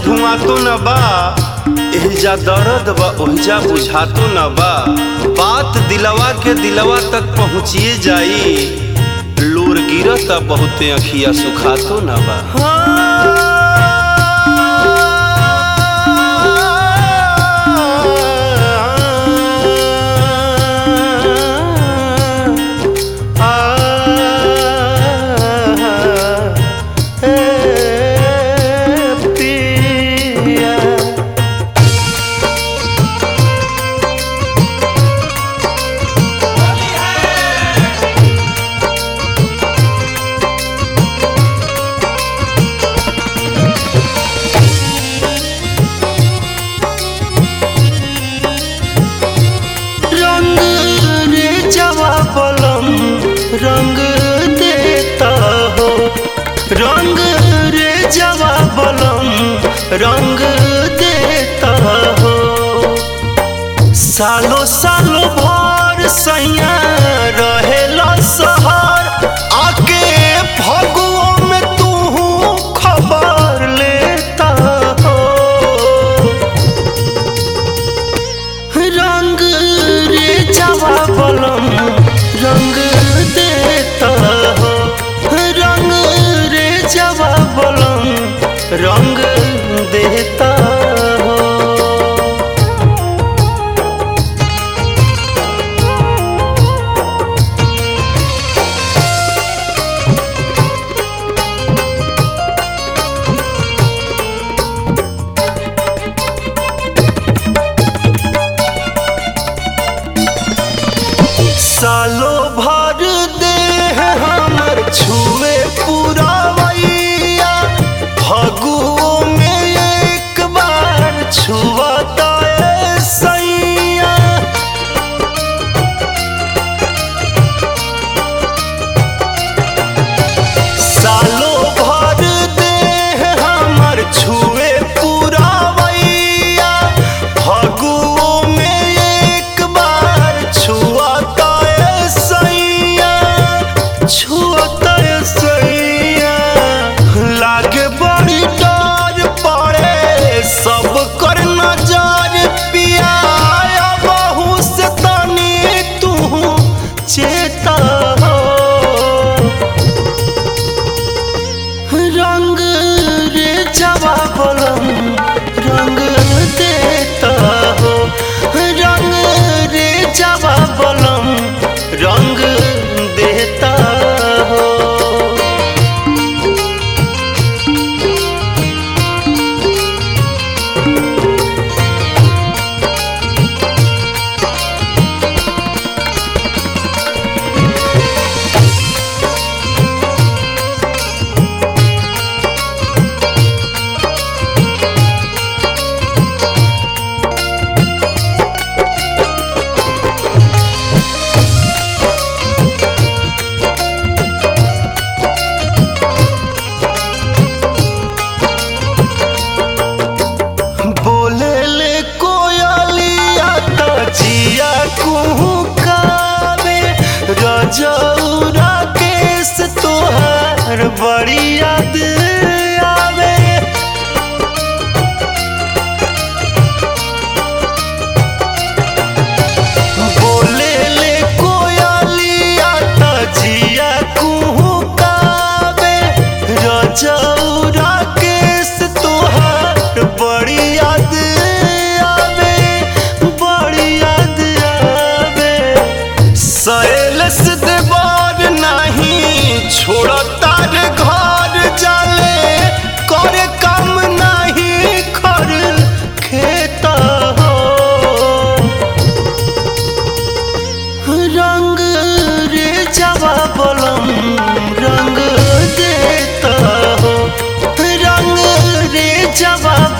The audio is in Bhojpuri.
धुआं तो न बा एहिजा दर्द बा ओहिजा बुझा तो न बा बात दिलवा के दिलवा तक पहुँचिए जाई लोर गिरता बहुते अखिया सुखा तो न बा रंग रे जवाबलम रंग देता हो रंग रे जवाबलम रंग देता हो सालो सालो भर सैया रहेला सहर आके फगुओ में तू खबर लेता हो रंग रे जवाबलम रंग देता हो रंग रे जवाबलम रंग देता हो सालो भर दे हमर छुए पूरा मैया फगुओ में एक बार छुआता है सैया सालो भर दे हमर छुए पूरा मैया फगुओ में एक बार छुआता है सैया छुआता है सैया लागे बड़ी डर पड़े सब कर नजर पिया बहू से तनी तू चेता हो रंग रे जवाबलम रंग देता हो रंग रे जवाबलम रंग देता हो बोले ले कोयलिया त जिया कुहुकावे रजौरा केस तोहार बड़ी याद आवे बोले ले कोयलिया त जिया कुहुकावे रजौरा केस तोहार बड़ी याद आवे बड़ी याद आवे सैलस देवर नहीं छोड़ता रे घर जाले करे काम नहीं खर खेता हो रंग रे जवाबलम रंग देता हो रंग रे जवाब